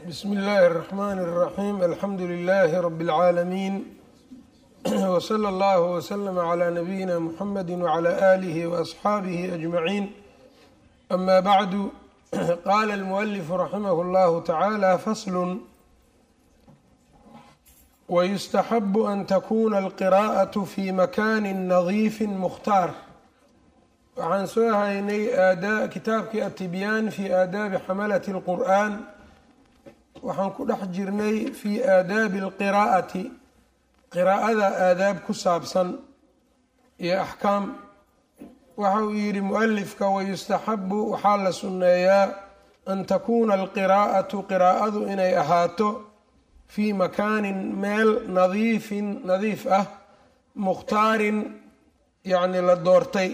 bsmi اllahi الرحmn الرaxيm alxamdu لlh rb العaalamiin wslى اllah wslm عlى nabiyina mxamedi wعlى آlih وaصxaabih أجmaعin ama bعdu qala اlmuأlif raximah اllah tacalى fasl wyustaxab an takuna alqira'aة fi makani nadiifi mukhtaar waxaan soo haynay kitaabkii atibyaan fi aadaabi xamalaة اlqur'an waxaan ku dhex jirnay fi aadaabi alqiraa'ati qiraa'ada aadaab ku saabsan iyo axkaam waxa uu yidhi mualifka wayustaxabu waxaa la sunneeyaa an takuuna alqiraa'atu qiraa'adu inay ahaato fii makaanin meel nadiifin nadiif ah mukhtaarin yacni la doortay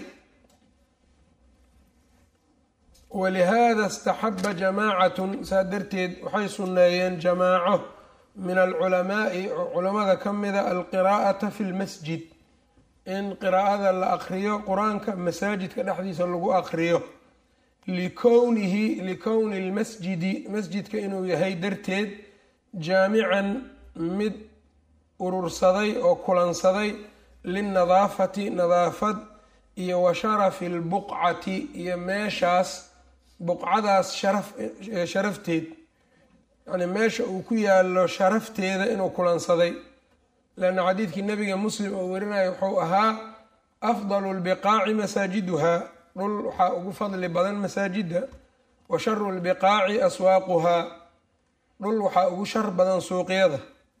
walihada istaxaba jamaacatun saa darteed waxay sunneeyeen jamaaco min alculamaai culamada ka mida alqiraa'ata fi lmasjid in qiraa'ada la aqriyo qur-aanka masaajidka dhexdiisa lagu aqriyo likownihi likowni lmasjidi masjidka inuu yahay darteed jaamican mid urursaday oo kulansaday linnadaafati nadaafad iyo wa sharafi lbuqcati iyo meeshaas buqcadaas sharaf sharafteed yacni meesha uu ku yaalo sharafteeda inuu kulansaday leanna xadiidkii nabiga muslim oo warinaya wuxuu ahaa afdalu lbiqaaci masaajiduhaa dhul waxaa ugu fadli badan masaajidda wa sharu lbiqaaci aswaaquhaa dhul waxaa ugu shar badan suuqyada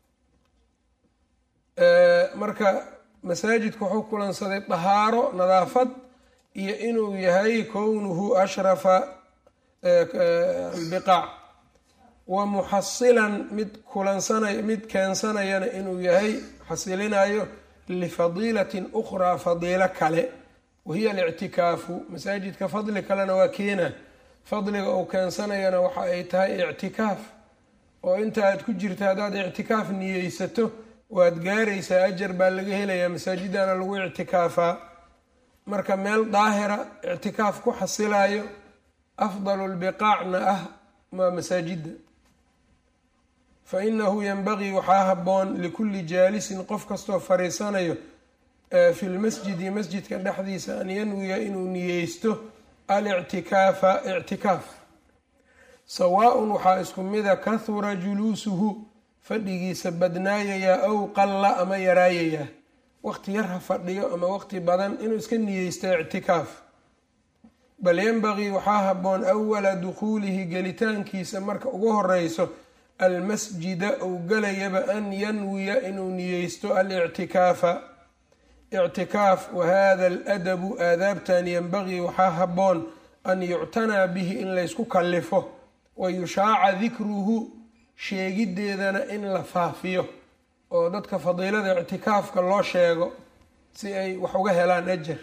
marka masaajidku wuxuu kulansaday dahaaro nadaafad iyo inuu yahay kownuhu ashrafa albiqaac wa muxasilan mid kulansanay mid keensanayana inuu yahay xasilinayo lifadiilatin ukhraa fadiilo kale wahiya alictikaafu masaajidka fadli kalena waa keena fadliga uu keensanayana waxa ay tahay ictikaaf oo inta aad ku jirta haddaad ictikaaf niyeysato waad gaaraysaa ajar baa laga helayaa masaajidana lagu ictikaafaa marka meel daahira ictikaaf ku xasilayo afdalu lbiqaacna ah waa masaajidda fa inahu yanbagii waxaa haboon likulli jaalisin qof kastoo fariisanayo fi lmasjidi masjidka dhexdiisa an yanwiya inuu niyeysto alictikaafa ictikaaf sawaaءun waxaa isku mida kahura juluusuhu fadhigiisa badnaayayaa aw qalla ama yaraayayaa waqti yar ha fadhiyo ama waqti badan inuu iska niyeysta ictikaaf bal yanbagii waxaa haboon awala dukhuulihi gelitaankiisa marka ugu horeyso almasjida uu galayaba an yanwiya inuu niyeysto alictikaafa ictikaaf wahada aladabu aadaabtan yanbagii waxaa haboon an yuctanaa bihi in laysku kallifo wa yushaaca dikruhu sheegideedana in la faafiyo oo dadka fadiilada ictikaafka loo sheego si ay wax uga helaan ajar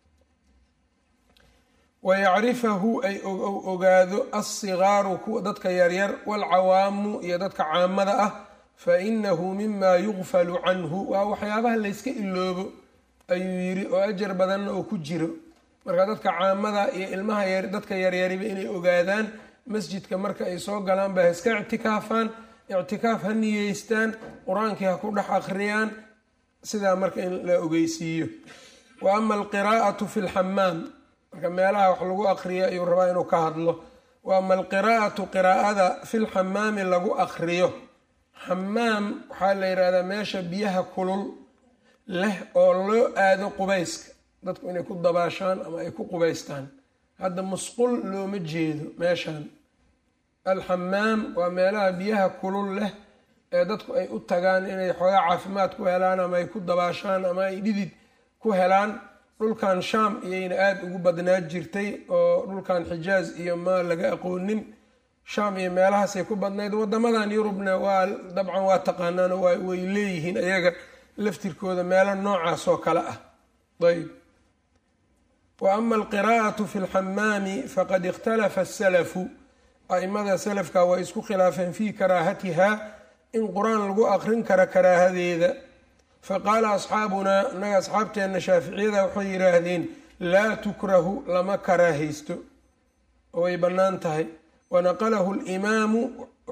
wa yacrifahu ay ogaado alsigaaru kuwa dadka yaryar waalcawaamu iyo dadka caamada ah fa inahu mima yugfalu canhu waa waxyaabaha layska iloobo ayuu yiri oo ajar badanna oo ku jiro marka dadka caamada iyo ilmaha dadka yaryariba inay ogaadaan masjidka marka ay soo galaan ba ha iska ictikaafaan ictikaaf ha niyeystaan qur-aankii ha ku dhex akhriyaan sidaa marka in la ogeysiiyo wa ama alqiraa'atu fi lxamaam marka meelaha wax lagu aqriyo ayuu rabaa inuu ka hadlo wa ama alqiraa'atu qiraa'ada fi lxamaami lagu aqriyo xamaam waxaa la yidhahdaa meesha biyaha kulul leh oo loo aado qubayska dadku inay ku dabaashaan ama ay ku qubaystaan hadda musqul looma jeedo meeshan alxamaam waa meelaha biyaha kulul leh ee dadku ay u tagaan inay xoogaa caafimaad ku helaan ama ay ku dabaashaan ama ay dhidid ku helaan dhulkan shaam iyayna aada ugu badnaa jirtay oo dhulkan xijaaz iyo ma laga aqoonin shaam iyo meelahaasay ku badnayd wadamadan yurubna waa dabcan waa taqaanaano way leeyihiin ayaga laftirkooda meelo noocaas oo kale ah ayb wa ama alqiraa'atu fi lxamaami faqad ikhtalafa asalafu a-imada salafka way isku khilaafeen fii karaahatiha in qur-aan lagu aqrin karo karaahadeeda faqaala asxaabunaa innaga asxaabteenna shaaficiyada waxay yidhaahdeen laa tukrahu lama karaahaysto oo way bannaan tahay wanaqalahu alimaamu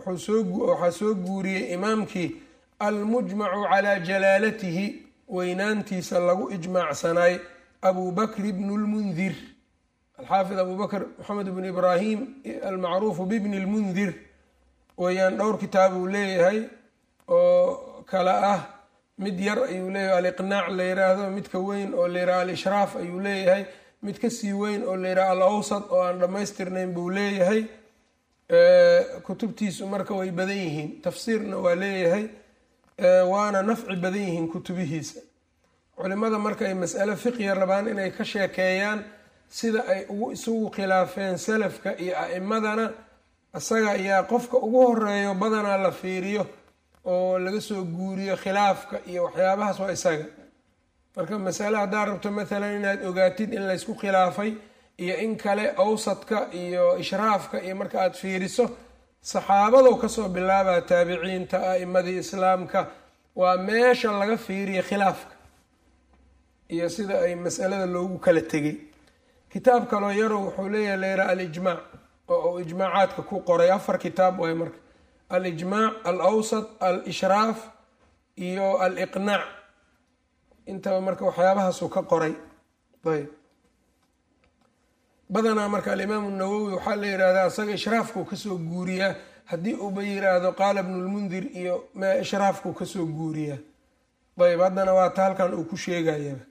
waxaa soo guuriyey imaamkii almujmacu calaa jalaalatihi weynaantiisa lagu ijmaacsanaay abu bakr bnu lmundir alxaafid abu bakr maxamed bnu ibraahim almacruufu bibni lmundir weyaan dhowr kitaab uu leeyahay oo kale ah mid yar ayuu leeyahay aliqnaac la yiraahdo midka weyn oo la yiraha alishraaf ayuu leeyahay mid kasii weyn oo la yiraha al awsad oo aan dhammaystirnayn buu leeyahay kutubtiisu marka way badan yihiin tafsiirna waa leeyahay waana nafci badan yihiin kutubihiisa culimada marka ay mas'alo fiqya rabaan inay ka sheekeeyaan sida ay ugu isugu khilaafeen salafka iyo a'imadana isaga ayaa qofka ugu horeeyo badanaa la fiiriyo oo laga soo guuriyo khilaafka iyo waxyaabahaas waa isaga marka masale haddaad rabto maalan inaad ogaatid in laysku khilaafay iyo in kale awsadka iyo ishraafka iyo marka aad fiiriso saxaabadow kasoo bilaabaa taabiciinta a'imadii islaamka waa meesha laga fiiriya khilaafka iyo sida ay masalada loogu kala tegay kitaab kaloo yarow wuxuu leeyahay layra alijmaac oo uu ijmaacaadka ku qoray afar kitaab waay marka alijmaac al awsat al ishraaf iyo aliqnaac intaba marka waxyaabahaasuu ka qoray ayb badanaa marka alimaamu nawowi waxaa la yihahdaa isaga ishraafkuu kasoo guuriyaa haddii uuba yiraahdo qaala bnu lmundir iyo ma ishraafkuu kasoo guuriyaa ayb haddana waata halkan uu ku sheegayaba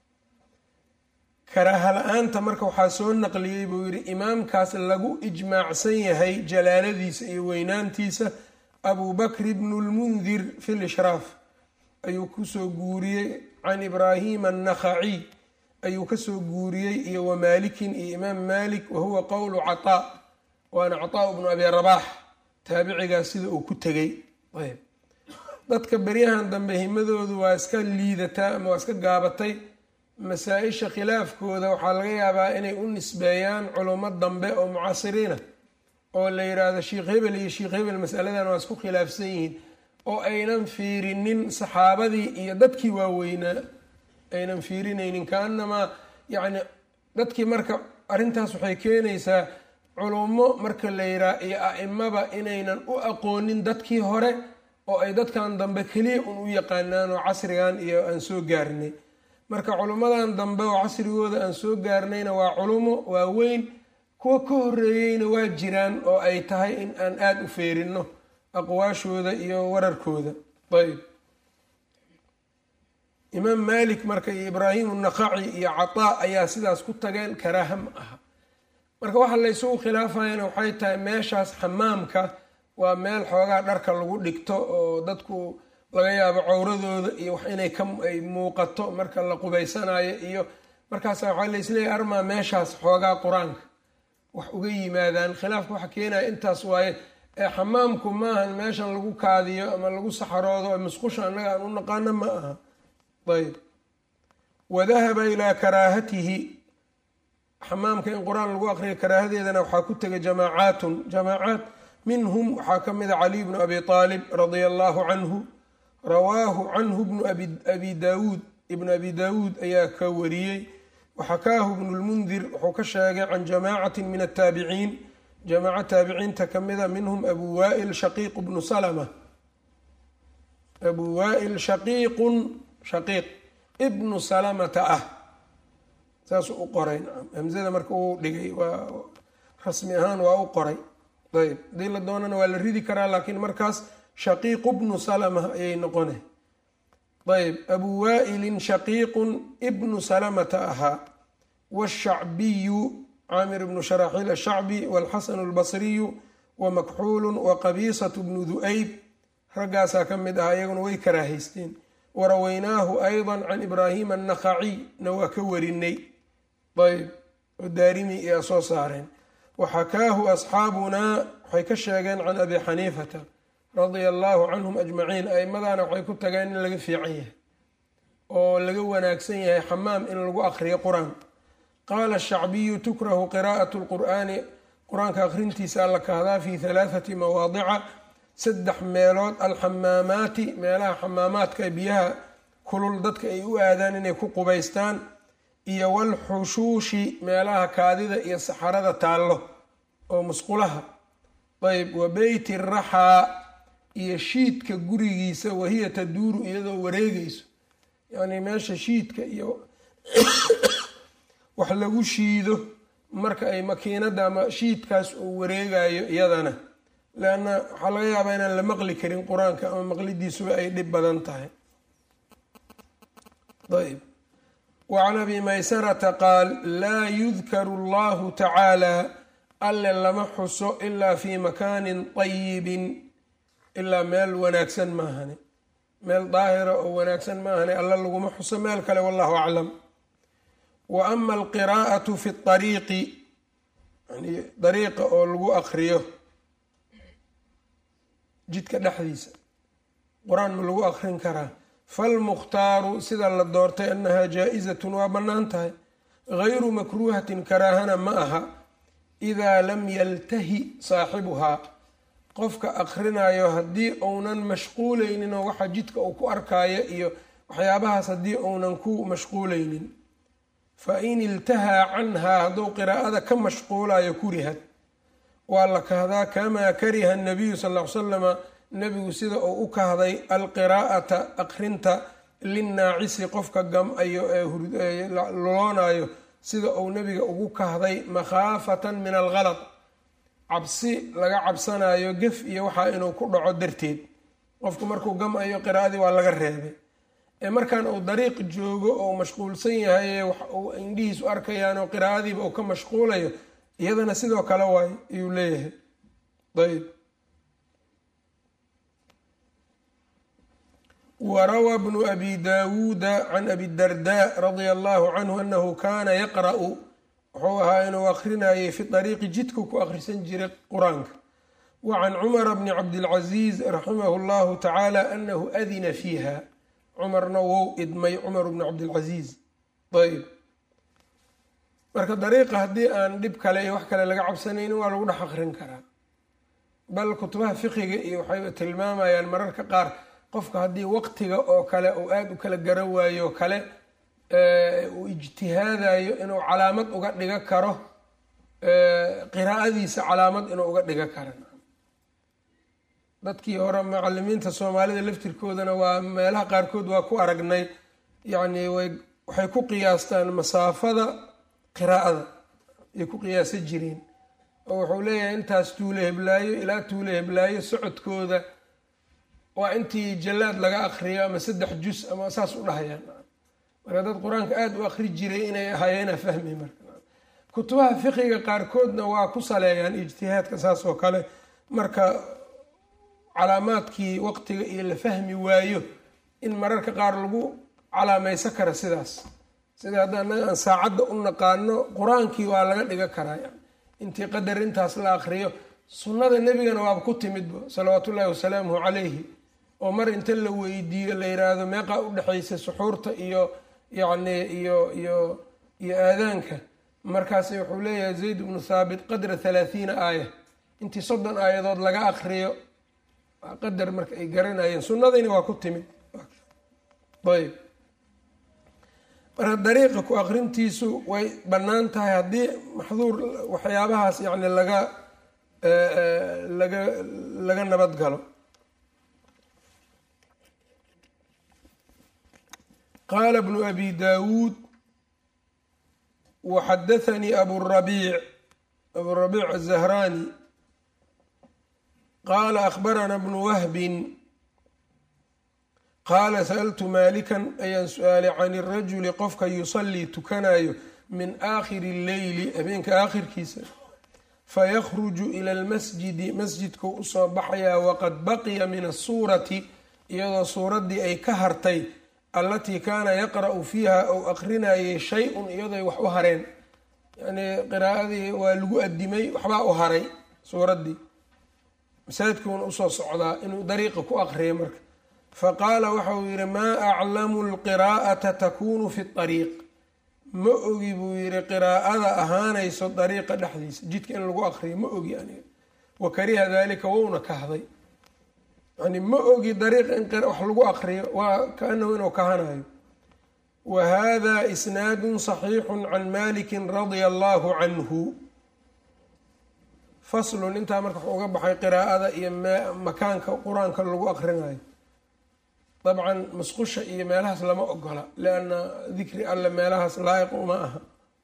karaaha la-aanta marka waxaa soo naqliyey buu yidhi imaamkaas lagu ijmaacsan yahay jalaaladiisa iyo weynaantiisa abu bakr bnu lmundir fi lishraaf ayuu kusoo guuriyey can ibraahima annakhaciy ayuu kasoo guuriyey iyo wamaalikin iyo imaam malik wahuwa qowlu cataa waana cataa bnu abi rabaax taabicigaas sida uu ku tegey ayb dadka beryahan dambe himadoodu waa iska liidataa ama waa iska gaabatay masaa-isha khilaafkooda waxaa laga yaabaa inay u nisbeeyaan culummo dambe oo mucaasiriina oo la yiraahdo sheikh hebel iyo sheikh hebel masaladan waa isku khilaafsan yihiin oo aynan fiirinin saxaabadii iyo dadkii waaweynaa aynan fiirinaynin kaanamaa yacni dadkii marka arrintaas waxay keenaysaa culummo marka la yiraa iyo a-imaba inaynan u aqoonin dadkii hore oo ay dadkan dambe keliya un u yaqaanaan oo casrigan iyo aan soo gaarnay marka culummadan dambe oo casrigooda aan soo gaarnayna waa culumo waaweyn kuwa ka horeeyeyna waa jiraan oo ay tahay in aan aada u feerinno aqwaashooda iyo wararkooda ayb imaam malik marka iyo ibraahim naqaci iyo cataa ayaa sidaas ku tageen karaaha ma aha marka waxa laysugu khilaafayana waxay tahay meeshaas xamaamka waa meel xoogaa dharka lagu dhigto oo dadku laga yaabo cowradooda iyo wax inay kaay muuqato marka la qubaysanayo iyo markaasa waxaa laisleeyahy armaa meeshaas xoogaa qur-aanka wax uga yimaadaan khilaafka waxa keenaya intaas waaye ee xamaamku maahan meeshan lagu kaadiyo ama lagu saxaroodo musqusha annaga aan u naqaano ma aha ayb wadahaba ilaa karaahatihi xamaamka in qur-aan lagu aqriyo karaahadeedana waxaa ku tegay jamaacaatun jamaacaat minhum waxaa ka mida caliy bnu abi aalib radia allahu canhu rawaahu canhu bnu abi daawuud ibnu abi daawuud ayaa ka wariyey waxakaahu bnu lmundir wuxuu ka sheegay can jamaacatin min ataabiciin jamaaco taabiciinta ka mida minhum abu waail shaqiiq bnu salma abu waail shaqiiqun shaqiiq ibnu salamata ah saasuu u qoray hamzada marka uu dhigay waa rasmi ahaan waa u qoray ayb hadii la doonana waa la ridi karaa laakiin markaas shaqiiqu bnu salama ayay noqona ayb abu waailin shaqiiqun ibnu salamata ahaa washacbiyu caamir bnu sharaaxiil ashacbi walxasanu albasriyu wamakxuulu waqabiisatu bnu du'ayb raggaasaa ka mid ahaa iyaguna way karaahaysteen warawaynaahu ayضa can ibraahima annakhaciy na waa ka warinay ayb oo daarimi iyaa soo saareen waxakaahu asxaabunaa waxay ka sheegeen can abi xaniifata radia allahu canhum ajmaciin aimadaana waxay ku tageen in laga fiican yahay oo laga wanaagsan yahay xamaam in lagu aqriyo qur-aan qaala shacbiyu tukrahu qiraa'at lqur'aani qur-aanka akhrintiisa alla kahdaa fi halaathati mawaadica saddex meelood alxamaamaati meelaha xamaamaadka biyaha kulul dadka ay u aadaan inay ku qubaystaan iyo walxushuushi meelaha kaadida iyo saxarada taallo oo musqulaha ayb wa beyti raxaa iyo shiidka gurigiisa wahiya taduuru iyadoo wareegayso yacni meesha shiidka iyo wax lagu shiido marka ay makiinada ama shiidkaas uu wareegayo iyadana leanna waxaa laga yaabaa inaan la maqli karin qur-aanka ama maqlidiisuba ay dhib badan tahay ayb wacan abi maysarata qaal laa yudkaru allahu tacaala alle lama xuso ilaa fi makaanin ayibin ilaa meel wanaagsan maahane meel daahira oo wanaagsan maahane alla laguma xuso meel kale wallahu aclam wa ama alqiraa'atu fi ariiqi yani dariiqa oo lagu akriyo jidka dhexdiisa qur-aan ma lagu akrin karaa falmukhtaaru sida la doortay annahaa jaa-izatun waa bannaan tahay gayru makruuhatin karaahana ma aha idaa lam yaltahi saaxibuhaa qofka akrinayo haddii uunan mashquuleynin oo waxa jidka uu ku arkaayo iyo waxyaabahaas haddii uunan ku mashquuleynin fa in iltahaa canhaa hadduu qiraa'ada ka mashquulayo kurihad waa la kahdaa kamaa kariha nabiyu sal ll ly slama nebigu sida uu u kahday alqiraa'ata akrinta linnaacisi qofka gam-ayo ee loloonayo sida uu nebiga ugu kahday makhaafatan min algalad cabsi laga cabsanayo gef iyo waxaa inuu ku dhaco darteed qofku markuu gam-ayo qiraa'adii waa laga reebay ee markan uu dariiq joogo oo mashquulsan yahay wax uu indhihiisu arkayaan oo qiraa'adiiba uu ka mashquulayo iyadana sidoo kale waay ayuu leeyahay ayb wrawى bnu abi dawuuda can abi darda radia allahu canhu anahu kana yaqra'u wuxuu ahaa inuu akrinayay fi ariiqi jidku ku akhrisan jiray qur-aanka wa can cumara bni cabdilcaziiz raximahu llahu tacaala anahu adina fiiha cumarna wou idmay cumar bni cabdilcaziiz ayb marka dariiqa haddii aan dhib kale iyo wax kale laga cabsanaynin waa lagu dhex akrin karaa bal kutubaha fiqiga iyo waxay tilmaamayaan mararka qaar qofka haddii waqtiga oo kale uu aada u kala garan waayo kale uu ijtihaadayo inuu calaamad uga dhiga karo qiraa'adiisa calaamad inuu uga dhiga karo dadkii hore macalimiinta soomaalida laftirkoodana waa meelaha qaarkood waa ku aragnay yacni way waxay ku qiyaastaan masaafada qiraa'ada ay ku qiyaasa jireen oo wuxuu leeyahay intaas tuule heblaayo ilaa tuule heblaayo socodkooda waa intii jallaad laga akriyo ama saddex jus ama saas u dhahayaan marka dad qur-aanka aada u akri jiray inay ahaayeena fahmi marka kutubaha fiqiga qaarkoodna waa ku saleeyaan ijtihaadka saas oo kale marka calaamaadkii waqtiga iyo la fahmi waayo in mararka qaar lagu calaamaysa kara sidaas sida hadda anaga aan saacadda u naqaano qur-aankii waa laga dhiga karaa yani intii qadar intaas la akriyo sunnada nebigana waaba ku timidba salawaatu ullahi wasalaamuhu calayhi oo mar inta la weydiiyo la yiraahdo meeqaa u dhexaysa suxuurta iyo yacni iyo iyo iyo aadaanka markaasi wuxuu leeyahay zayd bnu thaabit qadra thalaathiina aaya intii soddon aayadood laga akriyo waa qadar marka ay garanayeen sunnadayna waa ku timid ayb marka dariiqa ku akrintiisu way bannaan tahay haddii maxduur waxyaabahaas yacni laga laga laga nabad galo qaala bnu abi daawuud waxadathanii aburabiic aburabiic azahraani qaala akhbarana bnu wahbin qaala sa'altu maalikan ayaan su-aalay can irajuli qofka yusallii tukanayo min aakhiri lleyli habeenka aakhirkiisa fayakhruju ila almasjidi masjidku usoo baxayaa waqad baqiya min asuurati iyadoo suuraddii ay ka hartay allatii kaana yaqra'u fiiha ou aqrinayay shay-un iyadoy wax u hareen yacnii qiraa'adii waa lagu adimay waxbaa u haray suuraddii masaajidkuuna usoo socdaa inuu dariiqa ku aqriya marka faqaala waxa uu yidhi maa aclamu lqiraa'ata takunu fi ariiq ma ogi buu yidhi qiraa'ada ahaanayso dariiqa dhexdiisa jidka in lagu aqriyo ma ogi aniga wa kariha dalika wouna kahday yani ma ogi dariiqa in wax lagu aqriyo waa kaanahu inuu kahanayo wa hada isnaadu صaxiixu can maliki radia allahu canhu faslun intaa marka waxuu uga baxay qiraa'ada iyo makaanka qur-aanka lagu aqrinayo dabcan musqusha iyo meelahaas lama ogola lianna dikri alle meelahaas laayiq uma aha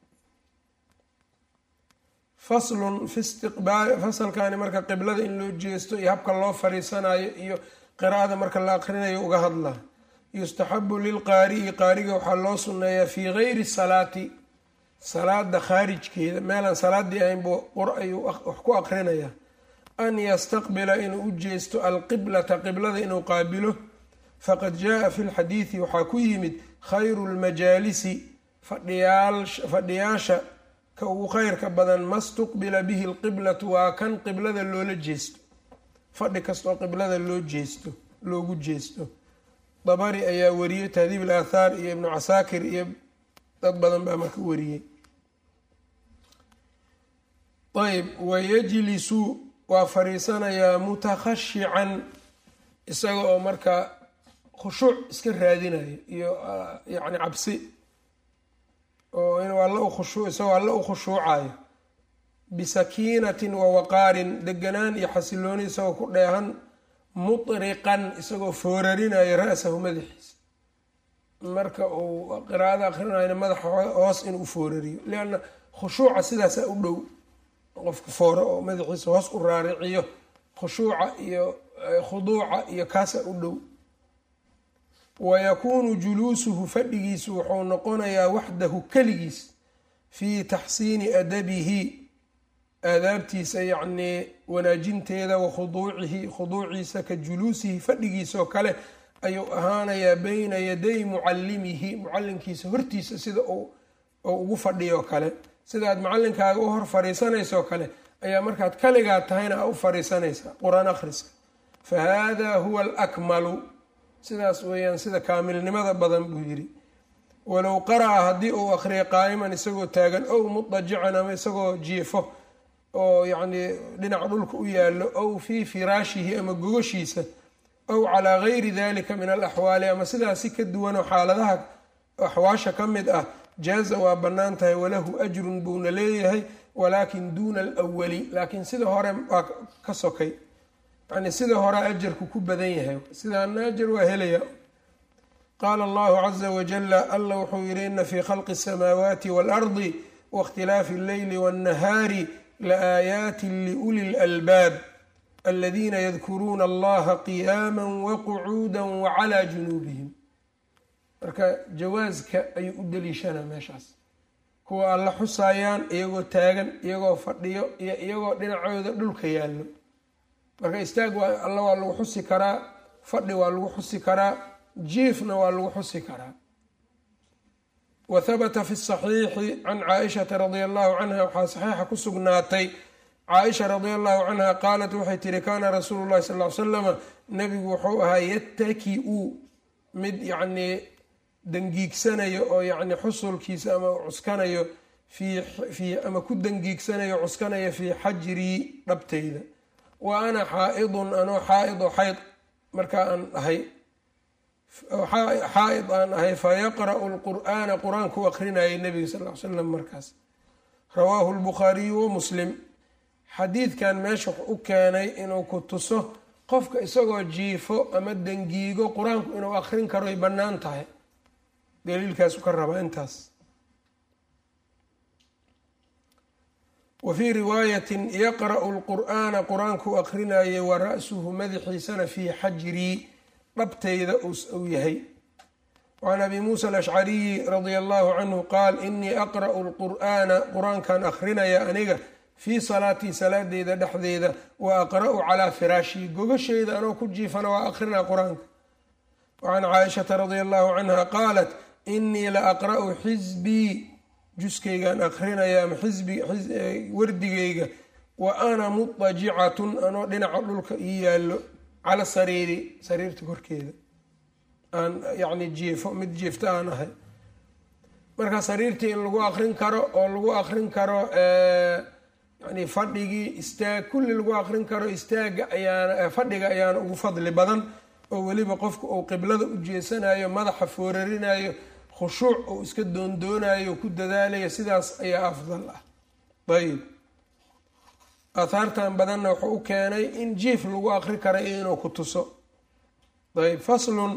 faslun fi istiqbaali fasalkani marka qiblada in loo jeesto iyo habka loo fariisanayo iyo qiraa'ada marka la aqrinayo uga hadla yustaxabu lilqaari'i qaariga waxaa loo sunneeyaa fii gayri salaati salaada khaarijkeeda meelaan salaadii ahayn buu qur ayuu wax ku aqrinayaa an yastaqbila inuu u jeesto alqiblata qiblada inuu qaabilo faqad jaa fi lxadiidi waxaa ku yimid khayru lmajaalisi fadhiyaasha ka ugu kheyrka badan ma stuqbila bihi lqiblatu waa kan qiblada loola jeesto fadhi kastoo qiblada loo jeesto loogu jeesto dabari ayaa wariyey tahdiib alaathaar iyo ibnu casaakir iyo dad badan baa marka wariyey ayb wayajlisu waa fariisanayaa mutakhashican isaga oo marka khushuuc iska raadinayo iyo yacni cabsi oo inuu alla u khushu isagoo alla u khushuucayo bisakiinatin wa waqaarin deganaan iyo xasilooni isagoo ku dheehan mutriqan isagoo foorarinayo ra-sahu madaxiisa marka uu qiraa'ada akrinayna madaxa hoos inuu foorariyo lianna khushuuca sidaasaa u dhow qofka fooro oo madaxiisa hoos u raariciyo khushuuca iyo khuduuca iyo kaasaa u dhow wayakuunu juluusuhu fadhigiisu wuxuu noqonayaa waxdahu keligiis fii taxsiini adabihi aadaabtiisa yacnii wanaajinteeda wa khuduucihi khuduuciisa ka juluusihi fadhigiisaoo kale ayuu ahaanayaa beyna yaday mucallimihi mucallinkiisa hortiisa sida uu ugu fadhiyoo kale sidaad macallinkaaga u hor fariisanaysoo kale ayaa markaad kaligaa tahayna a u fariisanaysaa qur-aan akhriska fa haadaa huwa alakmalu sidaas weeyaan sida kaamilnimada badan buu yidhi walow qara'a haddii uu akhriya qaa'iman isagoo taagan ow mudajican ama isagoo jiifo oo yacnii dhinaca dhulka u yaallo ow fii firaashihi ama gogoshiisa ow calaa gayri dalika min alaxwaali ama sidaas si ka duwanoo xaaladaha axwaasha ka mid ah jaaza waa bannaan tahay walahu ajrun buuna leeyahay walaakin duuna alwali laakiin sida hore waa ka sokay yacnii sida hore ajarku ku badan yahay sidaana ajar waa helaya qaala allahu caza wajala alla wuxuu yihi ina fii khalqi asamaawaati waalardi waاkhtilaafi alleyli waاnnahaari laaayaati liuli lalbaab aladiina yadkuruuna allaha qiyaama waqucuuda wacalaa junuubihim marka jawaaska ayuu u daliishanaa meeshaas kuwa alla xusaayaan iyagoo taagan iyagoo fadhiyo iyo iyagoo dhinacooda dhulka yaallo marka istaag waa alla waa lagu xusi karaa fadhi waa lagu xusi karaa jiifna waa lagu xusi karaa wa habata fi saxiixi can caaishata radia allahu canha waxaa saxiixa ku sugnaatay caaisha radia allahu canha qaalat waxay tihi kaana rasuulu llahi sal ly slama nabigu wuxuu ahaa yataki-u mid yacnii dangiigsanayo oo yacni xusulkiisa ama cuskanayo fii ama ku dangiigsanayo cuskanayo fii xajrii dhabtayda wa ana xaa-idun anoo xaa-id oo xayd markaa aan ahay xaa-id aan ahay fayaqra'u lqur'aana qur-aanku aqrinayay nabiga sal l slam markaas rawaahu lbukhaariyu wa muslim xadiidkan meesha u keenay inuu ku tuso qofka isagoo jiifo ama dangiigo qur-aanku inuu aqrin karo ay bannaan tahay daliilkaasu ka rabaa intaas wa fii riwaayatin yaqra'u lqur'aana qur-aanku aqrinayay wa ra-suhu madaxiisana fii xajrii dhabtayda uu yahay wacan abi muusa alashcariyi radia allahu canhu qaal inii aqra'u lqur'aana qur-aankan aqrinaya aniga fii salaatii salaadeyda dhexdeeda wa aqra'u calaa firaashii gogasheyda anoo ku jiifana waa aqrinaa qur-aanka wacan caaishata radia allahu canha qaalat inii la aqra'u xisbii juskaygaan aqrinaya ama wardigayga wa ana mudajicatun anoo dhinaca dhulka ii yaallo cala sariiri sariirta korkeeda aan yacni jiifo mid jiifta aan ahay marka sariirtii in lagu aqrin karo oo lagu aqrin karo yani fadhigii istaag kulli lagu aqrin karo istaaga ayaana fadhiga ayaana ugu fadli badan oo weliba qofku uu qiblada u jeesanayo madaxa foorarinayo khushuuc uu iska doondoonayo ku dadaalayo sidaas ayaa afdal ah ayib aahaartan badanna wuxuu u keenay in jiif lagu aqri kara iyo inuu ku tuso ayb faslun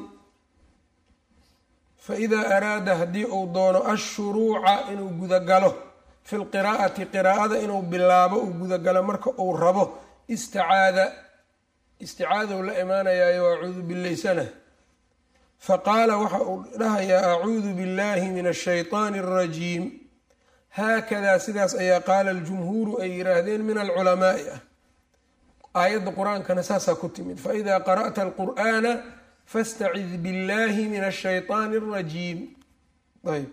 faidaa araada haddii uu doono ashuruuca inuu gudagalo fi lqiraa'ati qiraa'ada inuu bilaabo uu gudagalo marka uu rabo istacaada isticaadou la imaanayaayo acuudu bilaysana faqaala waxa uu dhahayaa acuudu billahi min ashayطaani اrajiim haakadaa sidaas ayaa qaala aljumhuuru ay yiraahdeen min alculamaai ah aayadda qur-aankana saasaa ku timid faida qara'ta alqur'ana fastacid billahi min ashayطaani اrajiim ayb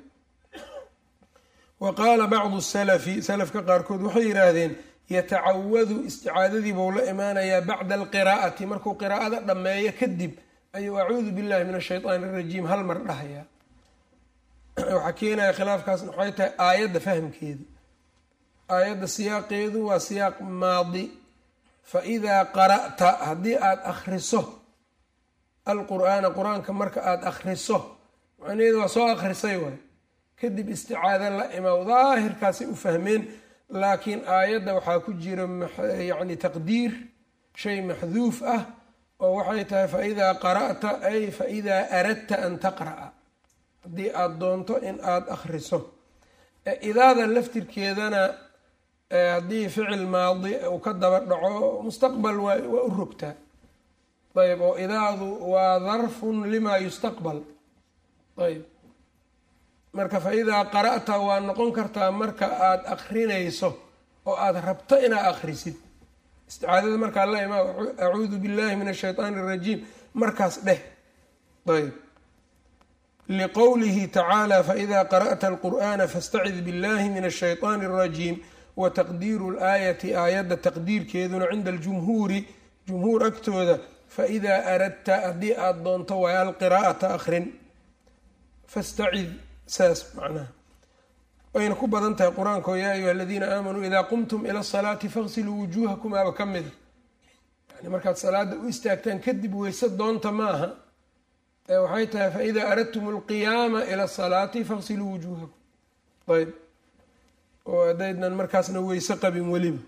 wa qaala bacdu salafi salafka qaarkood waxay yidhaahdeen yatacawadu isticaadadii buu la imaanayaa bacda alqiraa'ati markuu qiraa'ada dhammeeyo kadib ayuu acuudu billahi min ashayطaani اrajiim hal mar dhahayaa waxaa keenaya khilaafkaasna waxay tahay aayadda fahamkeeda aayadda siyaaqeedu waa siyaaq maadi fa idaa qara'ta haddii aada akhriso alqur'aana qur-aanka marka aada akhriso macnaheedu waa soo akhrisay waay kadib isticaado la imaw daahirkaasay u fahmeen laakiin aayadda waxaa ku jira yacni taqdiir shay maxduuf ah oo waxay tahay fa idaa qara'ta ay fa idaa aradta an taqra'a haddii aada doonto in aada akhriso idaada laftirkeedana haddii ficil maadi uu ka daba dhaco mustaqbal waa waa u rogtaa ayb oo idaadu waa darfun limaa yustaqbal ayb marka fa idaa qara'ta waa noqon kartaa marka aada akrinayso oo aada rabto inaad akhrisid isticaadada markaa la imaa acuudu billahi min ashayطaani اrajiim markaas dheh ayb liqowlihi tacaala faida qara'ta alqur'ana fastacid billahi min ashayطaani اrajiim wa taqdiiru laayati aayadda taqdiirkeeduna cinda aljumhuuri jumhuur agtooda faidaa aradta haddii aada doonto waay alqiraa'ata akrin fastacid saas macnaha wayna ku badan tahay qur-aanka oo yaa ayuha aladiina aamanuu idaa qumtum ila asalaati faqsiluu wujuuhakum aaba ka mida yani markaad salaada u istaagtaan kadib weyse doonta ma aha waxay tahay faida aradtum alqiyaama ila asalaati faqsiluu wujuuhakum ayb oo haddaydnan markaasna weyse qabin weliba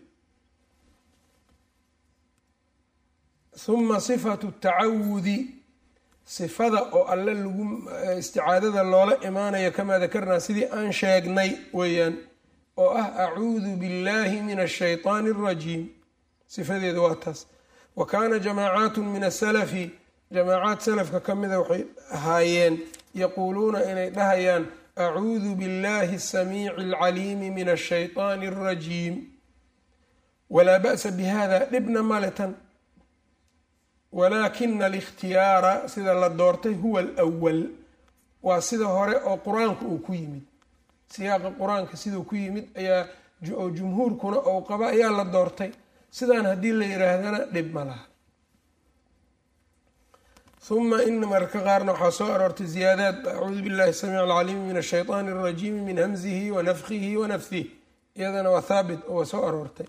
huma sifatu tacawudi sifada oo alle lagu isticaadada loola imaanayo kamaa dakarnaa sidii aan sheegnay weeyaan oo ah acuudu billahi min ashayطaani اrajiim sifadeeda waa taas wa kaana jamaacaatu min asalafi jamaacaad salafka ka mida waxay ahaayeen yaquuluuna inay dhahayaan acuudu biاllahi الsamiici اlcaliimi min ashayطaani اrajiim walaa ba'sa bihada dhibna male tan walaakina alikhtiyaara sida la doortay huwa alwal waa sida hore oo qur-aanka uu ku yimid siyaaqa qur-aanka siduu ku yimid ayaa oo jumhuurkuna ou qaba ayaa la doortay sidaan haddii la yidhaahdana dhib ma laha uma in mararka qaarna waxaa soo aroortay ziyaadaad acuudu billahi samiic alcaliimi min ashayطaani اrajiimi min hamzihi wa nafkihi wa nafsih iyadana waa haabit oo waa soo aroortay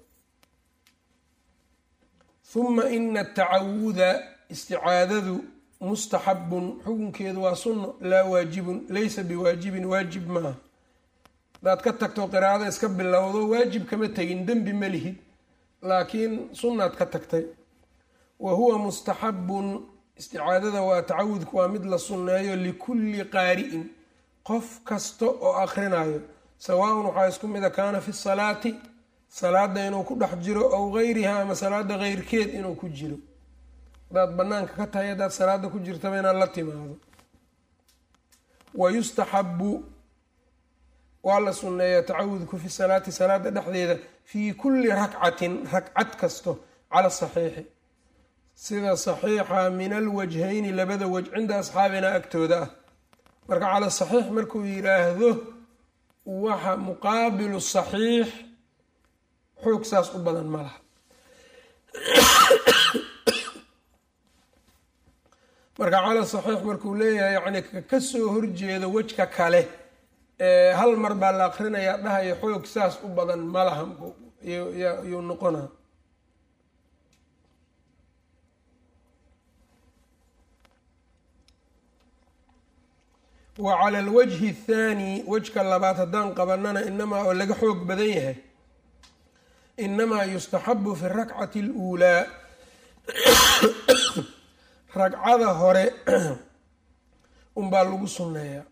uma ina atacawuda isticaadadu mustaxabun xukunkeedu waa sunno laa waajibun laysa biwaajibin waajib maaha hadaad ka tagto qiraa'ada iska bilowdo waajib kama tegin dembi ma lihid laakiin sunnaad ka tagtay wa huwa mustaxabun isticaadada waa tacawudku waa mid la sunneeyo likulli qaari'in qof kasta oo akrinayo sawaaun waxaa isku mida kaana fi salaati salaada inuu ku dhex jiro ow gayriha ama salaada keyrkeed inuu ku jiro hadaad banaanka ka tahay haddaad salaada ku jirtaba inaad la timaado wa yustaxabu waa la sunneeyaa tacawudku fi salaati salaada dhexdeeda fii kulli rakcatin ragcad kasto cala saxiixi sida saxiixa min alwajhayni labada waj cinda asxaabina agtooda ah marka cala saxiix markuu yiraahdo waxa muqaabilu saxiix xoog saas u badan ma laha marka cala saxiix markuu leeyahay yani kasoo horjeeda wejka kale hal mar baa la akrinayaa dhahaya xoog saas u badan ma laha yuu noqona wa cala alwajhi athaani wejka labaad haddaan qabanana inamaa oo laga xoog badan yahay inamaa yustaxabu fi rakcati اluulaa ragcada hore unbaa lagu sunneeyaa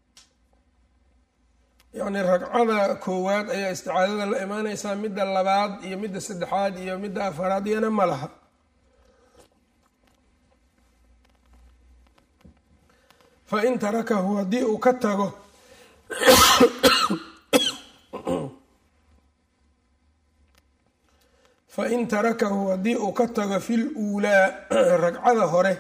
yacni ragcada koowaad ayaa isticaadada la imaaneysaa midda labaad iyo midda saddexaad iyo midda afaraad iyana ma laha fa in tarakahu haddii uu ka tago fa in tarakahu haddii uu ka tago fi luulaa ragcada hore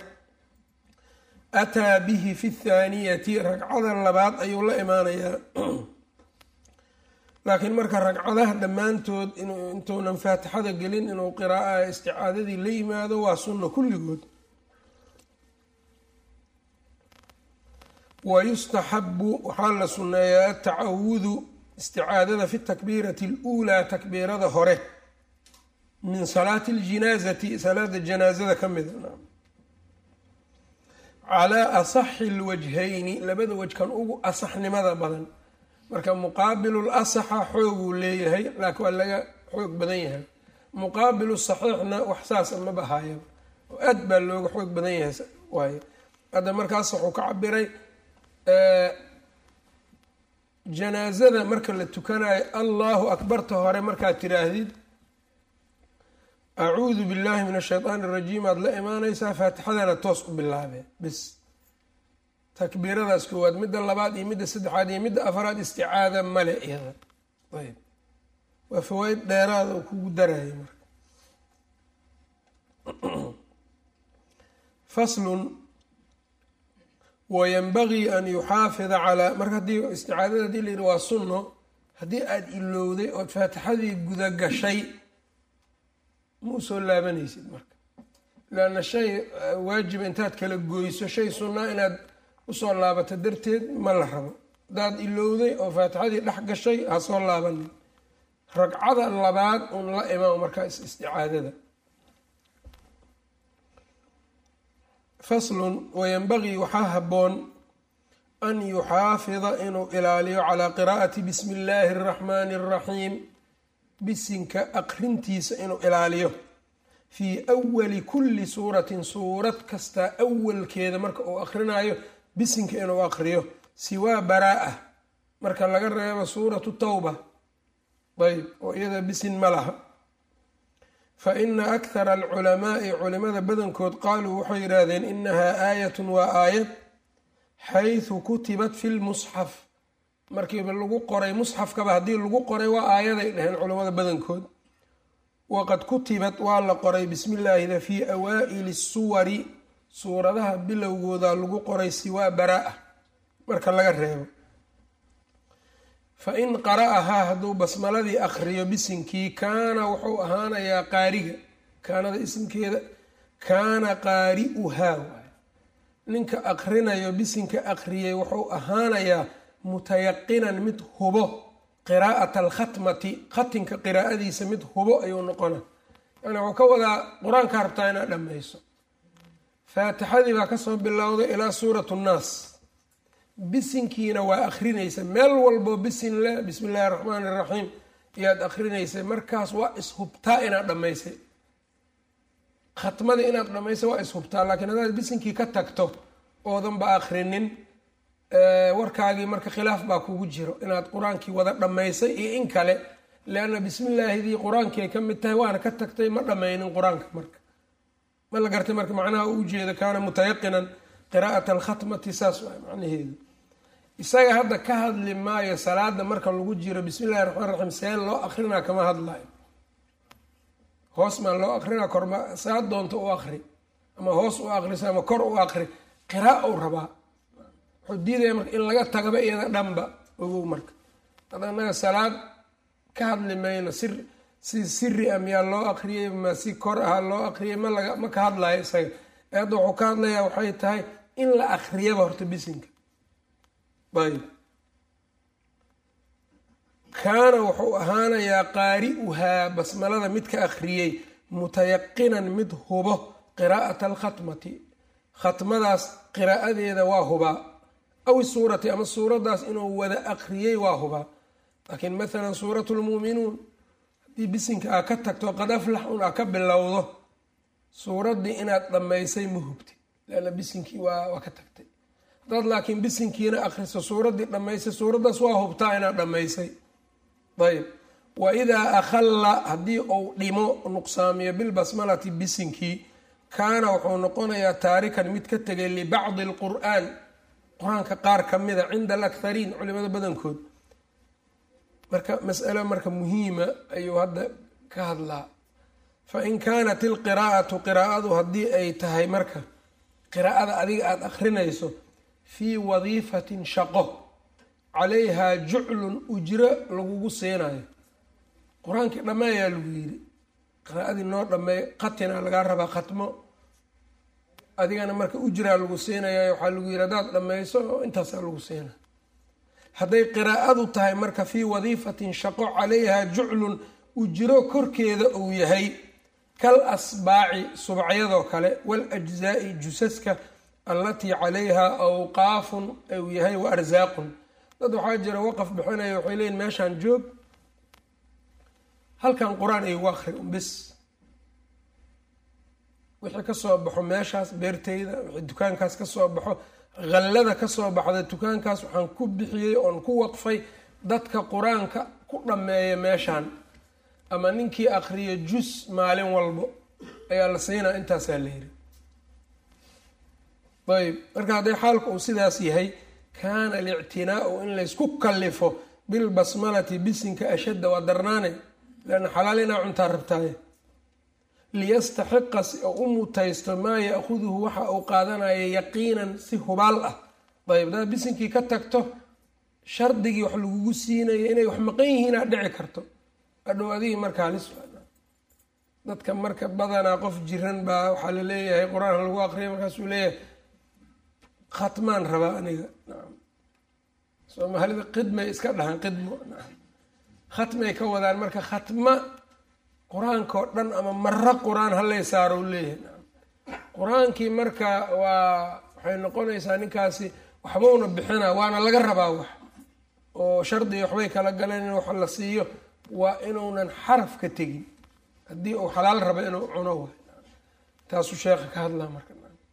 ataa bihi fi thaaniyati ragcada labaad ayuu la imaanayaa laakiin marka ragcadaha dhammaantood inuu intuunan faatixada gelin inuu qiraaa isticaadadii la yimaado waa sunno kulligood wa yustaxabu waxaa la sunneeyaa atacawudu isticaadada fi takbiirati aluulaa takbiirada hore min salaati aljinaazati salaada janaazada ka mida calaa asaxi lwajhayni labada wajkan ugu asaxnimada badan marka muqaabilu lasaxa xooguu leeyahay laakiin waa laga xoog badan yahay muqaabilu saxiixna wax saasa ma bahayaba oo aad baa looga xoog badan yahay waaye hadda markaas wuxuu ka cabiray janaazada marka la tukanayo allahu akbarta hore markaad tiraahdid acuudu billahi min ashaytaan arajiim aada la imaaneysaa faatixadana toos u bilaabee bis takbiiradaas koowaad midda labaad iyo midda saddexaad iyo midda afaraad isticaada male iyada ayb waa fawaaid dheeraada oo kugu daraya marka faslun wayanbagii an yuxaafida calaa marka haddii isticaadada hadii la yidhi waa sunno haddii aada ilowday ood faatixadii guda gashay ma usoo laabanaysid marka leanna shay waajiba intaad kala goyso shay sunnaa inaad usoo laabato darteed ma la rabo haddaad ilowday oo faatixadii dhex gashay ha soo laabanin ragcada labaad un la imaam markaa isticaadada faslun wayanbagii waxaa habboon an yuxaafida inuu ilaaliyo calaa qiraa'ati bismi illaahi araxmaani araxiim bisinka aqrintiisa inuu ilaaliyo fii awali kulli suuratin suurad kastaa awalkeeda marka uu aqrinayo bisinka inuu aqriyo siwaa baraa-a marka laga reebo suuratu tawba ayb oo iyada bisin ma laha fa ina akhara alculamaai culimada badankood qaaluu waxay yidhaahdeen inahaa aayatun waa aayad xaysu kutibat fi lmusxaf markiiba lagu qoray musxafkaba haddii lagu qoray waa aayaday dhaheen culimmada badankood waqad kutibat waa la qoray bismi illaahida fii awaa'ili suwari suuradaha bilowgooda lagu qoray siwaa baraa-a marka laga reebo fa in qara'ahaa hadduu basmaladii akhriyo bisinkii kaana wuxuu ahaanayaa qaariga kaanada isimkeeda kaana qaari'uhaa waay ninka aqrinayo bisinka akhriyay wuxuu ahaanayaa mutayaqinan mid hubo qiraa'ata alkhatmati khatinka qiraa'adiisa mid hubo ayuu noqona yani wuxuu ka wadaa qur-aanka rabtaa inaad dhammayso faatixadii baa kasoo bilowday ilaa suuratu nnaas bisinkiina waa akrinaysa meel walbo bisin le bismi illaahi raxmaani iraxiim ayaad akrinaysa markaas waa ishubtaa inaad dhammaysay khatmada inaad dhammaysay waa ishubtaa laakiin haddaad bisinkii ka tagto oodanba akrinin warkaagii marka khilaaf baa kugu jiro inaad qur-aankii wada dhammaysay iyo in kale leanna bismillaahidii qur-aankii ay ka mid tahay waana ka tagtay ma dhammaynin qur-aanka marka ma la gartay marka macnaha u ujeeda kaana mutayaqinan qiraa'ata alkhatmati saas waay macnaheedu isaga hadda ka hadli maayo salaada marka lagu jiro bismi illahi raxmaan raxiim see loo akrinaa kama hadlayo hoos maa loo akrinaa korma saa doonta u akri ama hoos u akriso ama kor u akri qiraa u rabaa wuxuu diidaya marka in laga tagaba iyada dhanba ogow marka had anaga salaad ka hadli mayno sir si siri a miyaa loo akriyay ma si kor aha loo akriyay ma laga ma ka hadlayo isaga ee hadda wuxuu ka hadlayaa waxay tahay in la akriyaba horta bisinka ayb kaana wuxuu ahaanayaa qaari'uhaa basmalada mid ka akhriyey mutayaqinan mid hubo qiraa'ata alkhatmati khatmadaas qiraa'adeeda waa hubaa aw suurati ama suuraddaas inuu wada akriyey waa hubaa laakiin maalan suuratu lmuuminuun hadii bisinka aa ka tagto qad aflax un aa ka bilowdo suuraddii inaad dhammaysay ma hubtid leanna bisinkii waa waa ka tagtay haddaad laakiin bisinkiina akriso suuraddii dhammaysay suuraddaas waa hubtaa inaad dhammaysay ayb wa idaa akhalla haddii uu dhimo nuqsaamiyo bilbasmalati bisinkii kaana wuxuu noqonayaa taarikan mid ka tegay libacdi alqur'aan qur-aanka qaar ka mida cinda alakhariin culimada badankood marka masalo marka muhiima ayuu hadda ka hadlaa fa in kaanat ilqiraa'atu qiraa'adu haddii ay tahay marka qiraa'ada adiga aada akrinayso fii wadiifatin shaqo calayhaa juclun ujro lagugu siinayo qur-aankii dhammeeyaa lagu yidhi qiraa'adii noo dhammeey khatina lagaa rabaa khatmo adigana marka ujraa lagu siinaya waxaa lagu yidhi haddaad dhammayso intaasaa lagu siina hadday qiraa'adu tahay marka fii wadiifatin shaqo calayhaa juclun ujro korkeeda uu yahay kal asbaaci subacyadoo kale waal-ajzaa'i jusaska allatii calayhaa awqaafun uu yahay wa arsaaqun dad waxaa jira waqaf bixinaya waxay leeyiin meeshaan joog halkan qur-aan igu akri bis wixii kasoo baxo meeshaas beerteyda wixii dukaankaas kasoo baxo khallada kasoo baxda dukaankaas waxaan ku bixiyey oon ku waqfay dadka qur-aanka ku dhammeeya meeshaan ama ninkii akriyo jus maalin walbo ayaa la siinaa intaasaa la yiri ayb marka hadday xaalku uu sidaas yahay kaana alictinaau in laysku kallifo bilbasmalati bisinka ashadda waa darnaane leanna xalaal inaa cuntaa rabtaaye liyastaxiqa si uu u mutaysto maa ya'khuduhu waxa uu qaadanaya yaqiinan si hubaal ah ayb hadaad bisinkii ka tagto shardigii wax lagugu siinaya inay wax maqan yihiin aad dhici karto adhow adigii marka halis dadka marka badanaa qof jiran baa waxaa la leeyahay qur-aan lagu aqriya markaasuu leeyahay khatmaan rabaa aniga naam soomaalida qidmay iska dhahaan qidmo naam khatmay ka wadaan marka khatma qur-aankao dhan ama maro qur-aan halay saaro u leeyahay naam qur-aankii marka waa waxay noqonaysaa ninkaasi waxbauna bixina waana laga rabaa wax oo shardiga waxbay kala galeen in wax la siiyo waa inuunan xaraf ka tegin haddii uu xalaal rabo inuu cuno waay taasuu sheekha ka hadlaa marka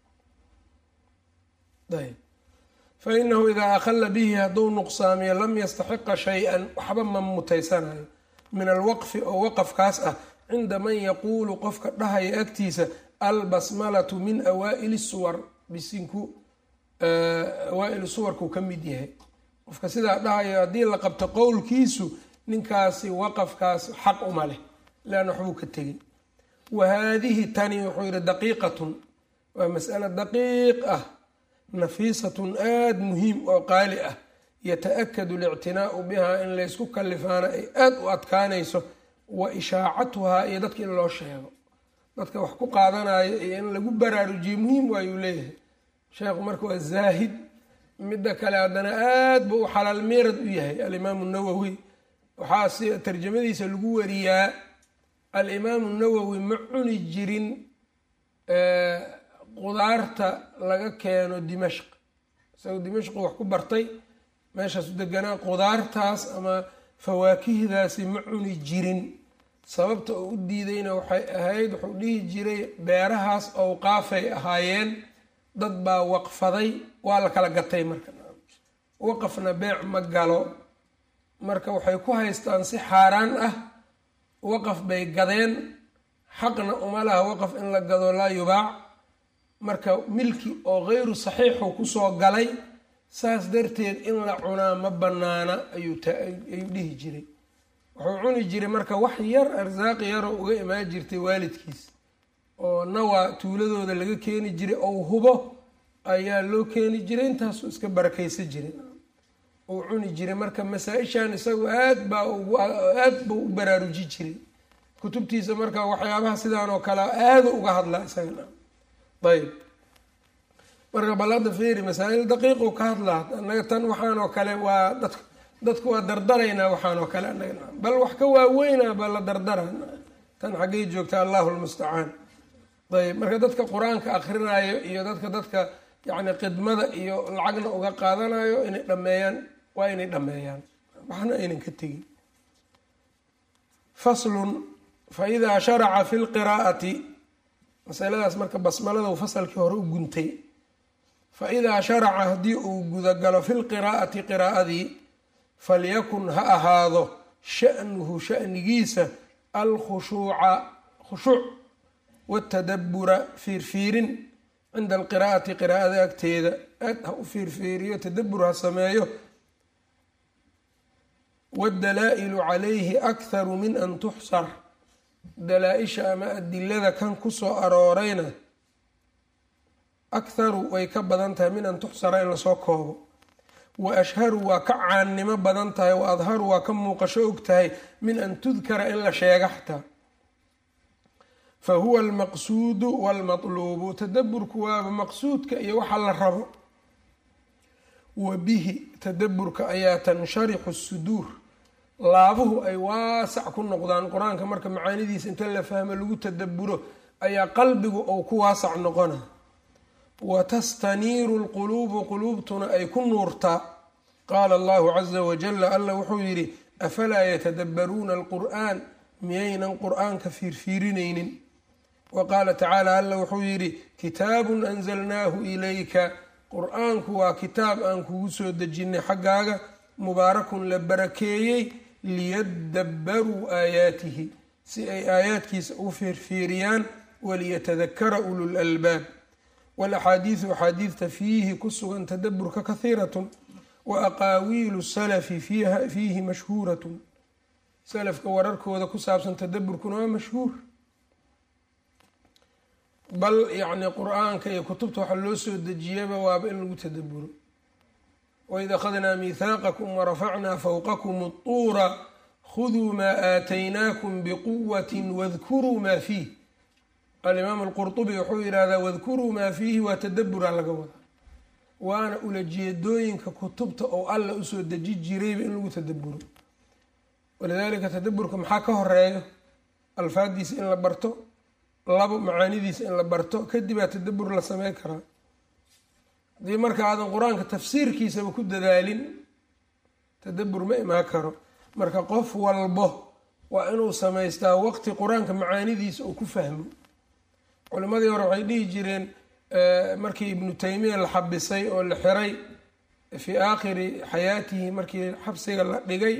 ayb fa inahu idaa akhalla bihi hadduu nuqsaamiyo lam yastaxiqa shay-an waxba ma mutaysanayo min alwaqfi oo waqafkaas ah cinda man yaquulu qofka dhahaya agtiisa albasmalatu min awaa'ili suwar bisinku awaa-ili suwarkuu ka mid yahay qofka sidaa dhahayo haddii la qabto qowlkiisu ninkaasi waqafkaas xaq uma leh leanna waxbuu ka tegay wa haadihi tani wuxuu yihi daqiiqatun waa mas'alo daqiiq ah nafiisatun aada muhiim oo qaali ah yata-akadu alictinaau bihaa in laysku kalifaana ay aada u adkaanayso wa ishaacatuhaa iyo dadka in loo sheego dadka wax ku qaadanayo iyo in lagu baraarujiyo muhiim waayuu leeyahay sheekhu marka waa zaahid midda kale haddana aada buu u xalaal meerad u yahay alimaamu nawowi waxaa si tarjamadiisa lagu wariyaa alimaamu nawowi ma cuni jirin qudaarta laga keeno dimashq isagoo dimashqu wax ku bartay meeshaasu deganaa qudaartaas ama fawaakihdaasi ma cuni jirin sababta uu u diidayna waxay ahayd wuxuu dhihi jiray beerahaas owqaafay ahaayeen dad baa waqfaday waa la kala gatay marka waqafna beec ma galo marka waxay ku haystaan si xaaraan ah waqaf bay gadeen xaqna uma laha waqaf in la gado laa yubaac marka milki oo keyru saxiixu kusoo galay saas darteed in la cunaa ma banaana ayuu ayuu dhihi jiray wuxuu cuni jiray marka wax yar arsaaqi yaroo uga imaan jirtay waalidkiis oo nawaa tuuladooda laga keeni jiray ou hubo ayaa loo keeni jiray intaasuu iska barakaysan jiray uu cuni jiray marka masaa-ishan isagu aad baa aad buu u baraaruji jiray kutubtiisa marka waxyaabaha sidaan oo kale aada uga hadlaa isagana ayb marka bal hadda fiiri masaa-il daqiiqu ka hadlaa annaga tan waxaan oo kale waa dad dadku waa dardaraynaa waxaan oo kale annaga bal wax ka waaweynaa baa la dardara tan xaggay joogta allahu lmustacaan ayb marka dadka qur-aanka akrinaayo iyo dadka dadka yacni khidmada iyo lacagna uga qaadanayo inay dhameeyaan waa inay dhameeyaan waxna aynan ka tegin faslun faidaa sharaca fi lqiraa'ati masaladaas marka basmaladu fasalkii hore u guntay fa idaa sharaca haddii uu gudagalo fi lqiraa'ati qiraa'adii falyakun ha ahaado sha'nuhu sha'nigiisa alkhushuuca khushuuc watadabura fiirfiirin cinda alqiraa'ati qiraa'ada agteeda aad ha u fiirfiiriyo tadabur ha sameeyo waddalaa'ilu calayhi akharu min an tuxsar dalaa-isha ama adilada kan kusoo aroorayna akharu way ka badan tahay min an tuxsara in lasoo koobo wa ashharu waa ka caannimo badan tahay wa adharu waa ka muuqasho og tahay min an tudkara in la sheega xataa fa huwa almaqsuudu walmatluubu tadaburku waaba maqsuudka iyo waxa la rabo wa bihi tadaburka ayaa tansharixu suduur laabuhu ay waasac ku noqdaan qur-aanka marka macaanidiisa inta la fahmo lagu tadaburo ayaa qalbigu ou ku waasac noqona wa tastaniiru lquluubu quluubtuna ay ku nuurtaa qaala allahu caza wajala alla wuxuu yidhi afalaa yatadabbaruuna alqur'aan miyaynan qur-aanka fiirfiirinaynin wa qaala tacaala alla wuxuu yidhi kitaabun anzalnaahu ilayka qur-aanku waa kitaab aan kugu soo dejinay xaggaaga mubaarakun la barakeeyey liyadabbaruu aayaatihi si ay aayaadkiisa u fiirfiiriyaan waliyatadakara ulul albaab walaxaadiidu axaadiidta fiihi ku sugan tadaburka kahiiratun wa aqaawiilu salafi fiihi mashhuuratun salafka wararkooda ku saabsan tadaburkuna waa mashhuur bal yacni qur-aanka iyo kutubta waxaa loo soo dejiyaba waaba in lagu tadaburo waid akhadnaa miihaaqakum warafacnaa fowqakum اطuura khuduu maa aataynaakum biquwati wadkuruu maa fiih alimaam alqurطubi wuxuu yidhahdaa wadkuruu maa fiihi waa tadabura laga wadaa waana ulajeedooyinka kutubta oo alla usoo deji jirayba in lagu tadaburo walidaalika tadaburka maxaa ka horeeyo alfaadiisa in la barto labo macaanidiisa in la barto kadibaa tadabur la samey karaa haddii marka aadan qur-aanka tafsiirkiisaba ku dadaalin tadabur ma imaan karo marka qof walbo waa inuu samaystaa waqti qur-aanka macaanidiisa uu ku fahmo culimadii hore waxay dhihi jireen markii ibnu taymiya la xabisay oo la xiray fii aakhiri xayaatihi markii xabsiga la dhigay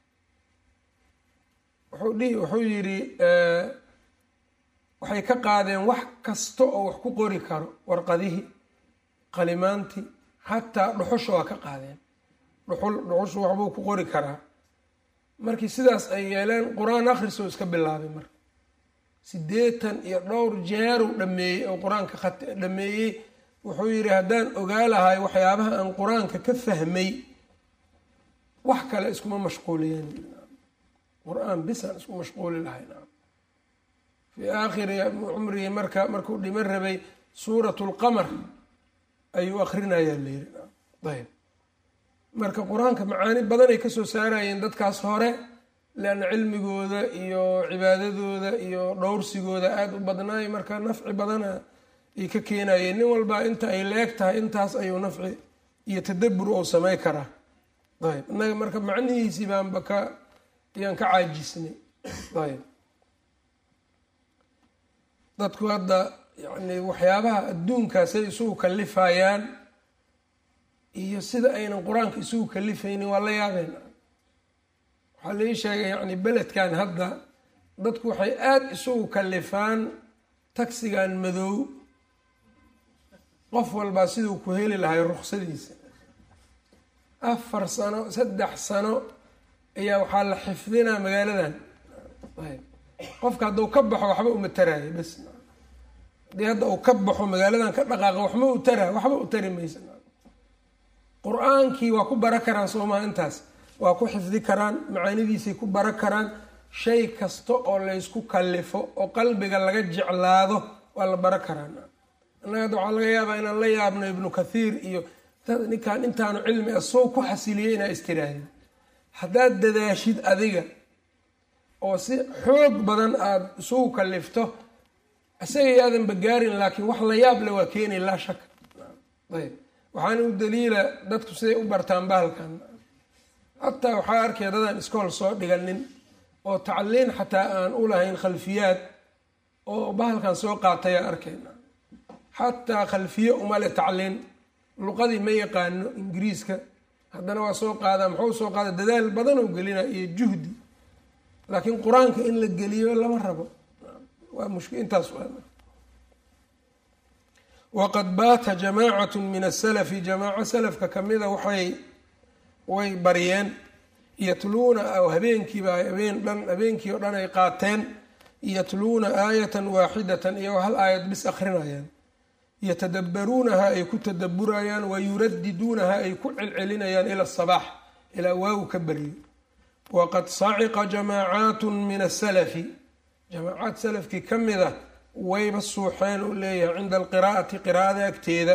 wuxuu yidhi waxay ka qaadeen wax kasta oo wax ku qori karo warqadihii qalimaantii xataa dhuxusha waa ka qaadeen dhuxul dhuxushu waxbuu ku qori karaa markii sidaas ay yeeleen qur-aan akhrisoo iska bilaabay marka siddeetan iyo dhowr jeeruu dhameeyey oo qur-aanka dhameeyey wuxuu yidhi haddaan ogaa lahay waxyaabaha aan qur-aanka ka fahmay wax kale iskuma mashquuliyen qur-aan bisaan isku mashquuli lahay fii aakhiri cumrigii marka markuu dhiman rabay suurat lqamar ayuu akrinayaa layiri ayb marka qur-aanka macaani badanay kasoo saarayeen dadkaas hore leanna cilmigooda iyo cibaadadooda iyo dhowrsigooda aada u badnaay marka nafci badana ay ka keenayeen nin walbaa inta ay leeg tahay intaas ayuu nafci iyo tadabur ou samey karaa ayb innaga marka macnihiisii baanba ka ayaan ka caajisnay ayb dadku hadda yacni waxyaabaha adduunkaasay isugu kalifayaan iyo sida aynan qur-aanka isugu kalifaynin waa la yaabeen waxaa lai sheegay yacni beledkan hadda dadku waxay aada isugu kalifaan tagsigan madow qof walbaa siduu ku heli lahay ruksadiisa afar sano saddex sano ayaa waxaa la xifdinaa magaaladan ayb qofka hadduu ka baxo waxba uma taraayo bas haddii hadda uu ka baxo magaaladan ka dhaqaaqa waxma u taraa waxba u tari maysa qur-aankii waa ku bara karaan soomaa intaas waa ku xifdi karaan macaanidiisay ku bara karaan shay kasta oo laysku kalifo oo qalbiga laga jeclaado waa la bara karaan annaga hadda waxaa laga yaabaa inaan la yaabno ibnu kathiir iyo ninkaan intaanu cilmi ah soo ku xasiliyay inaa istiraahid haddaad dadaashid adiga oo si xoog badan aada isugu kalifto isaga yaadanba gaarin laakiin wax la yaab le waa keenay laa shaka ayb waxaana u daliila dadku siday u bartaan bahalkan hataa waxaa arkaya dadaan iskool soo dhiganin oo tacliin xataa aan u lahayn khalfiyaad oo bahalkan soo qaataya arkayna xataa khalfiye umale tacliin luqadii ma yaqaano ingiriiska haddana waa soo qaadaa muxuu soo qaada dadaal badan oo gelina iyo juhdi laakiin qur-aanka in la geliyo lama rabo waa mushk intaas waqad baata jamaacatu min asalafi jamaaco salafka kamida waxay way baryeen yatluuna habeenkiiba habeen dhan habeenkii oo dhan ay qaateen yatluuna aayatan waaxidatan iyagoo hal aayad bis akrinayaan yatadabbaruunaha ay ku tadaburayaan wa yuradiduunaha ay ku celcelinayaan ila asabaax ilaa waagu ka baryo waqad saciqa jamaacaatu min asalafi jamaacaad salafkii ka mid a wayba suuxeen u leeyahay cinda alqiraa'ati qiraa'ada agteeda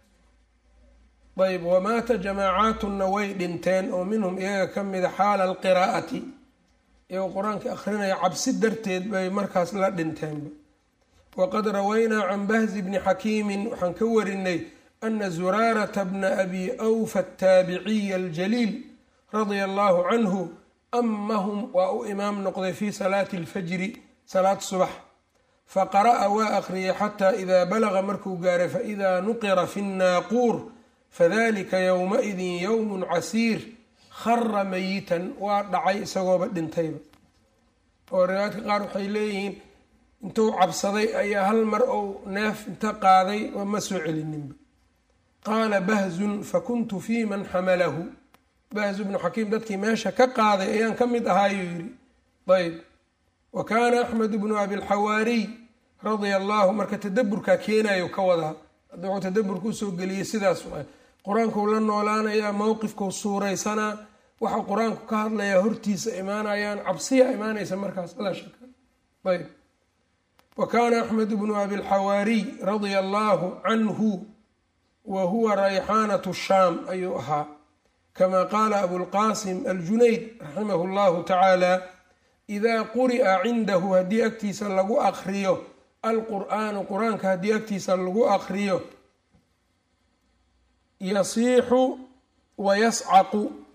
ayb wamaata jamaacaatuna way dhinteen oo minhum iyaga ka mida xaala alqiraa'ati iyagoo qur-aanka akrinaya cabsi darteed bay markaas la dhinteenba waqad rawaynaa can bahzi bni xakiimin waxaan ka warinay ana zuraarata bna abi awfa ataabiciya aljaliil radia allahu canhu amahum waa u imaam noqday fi salaati alfajri salaad subax faqara'a waa akhriyay xataa idaa balaga markuu gaaray faidaa nuqira fi nnaaquur fadalika yowmaidin yowmun casiir khara mayitan waa dhacay isagooba dhintayba oo riwaayadka qaar waxay leeyihiin intuu cabsaday ayaa hal mar ou neef inta qaaday oo ma soo celininba qaala bahzun fakuntu fii man xamalahu bahzu bnu xakiim dadkii meesha ka qaaday ayaan ka mid ahaayuu yidhi ayb wa kaana axmed bnu abilxawaariy radia allahu marka tadaburkaa keenayo ka wadaa hadda wuxuu tadaburka usoo geliyey sidaas waay qur-aankuu la noolaanayaa mowqifkuu suuraysanaa waxa qur-aanku ka hadlayaa hortiisa imaanayaan cabsiya imaanaysa markaas laa shaka ayb wa kaana axmed bnu abilxawaariy radia allahu canhu wa huwa rayxaanatu shaam ayuu ahaa kama qaala abulqaasim aljunayd raximahu llahu tacaala idaa quri'a cindahu haddii agtiisa lagu akriyo alqur'aanu qur-aanka haddii agtiisa lagu akriyo yasiixu wa yascaqu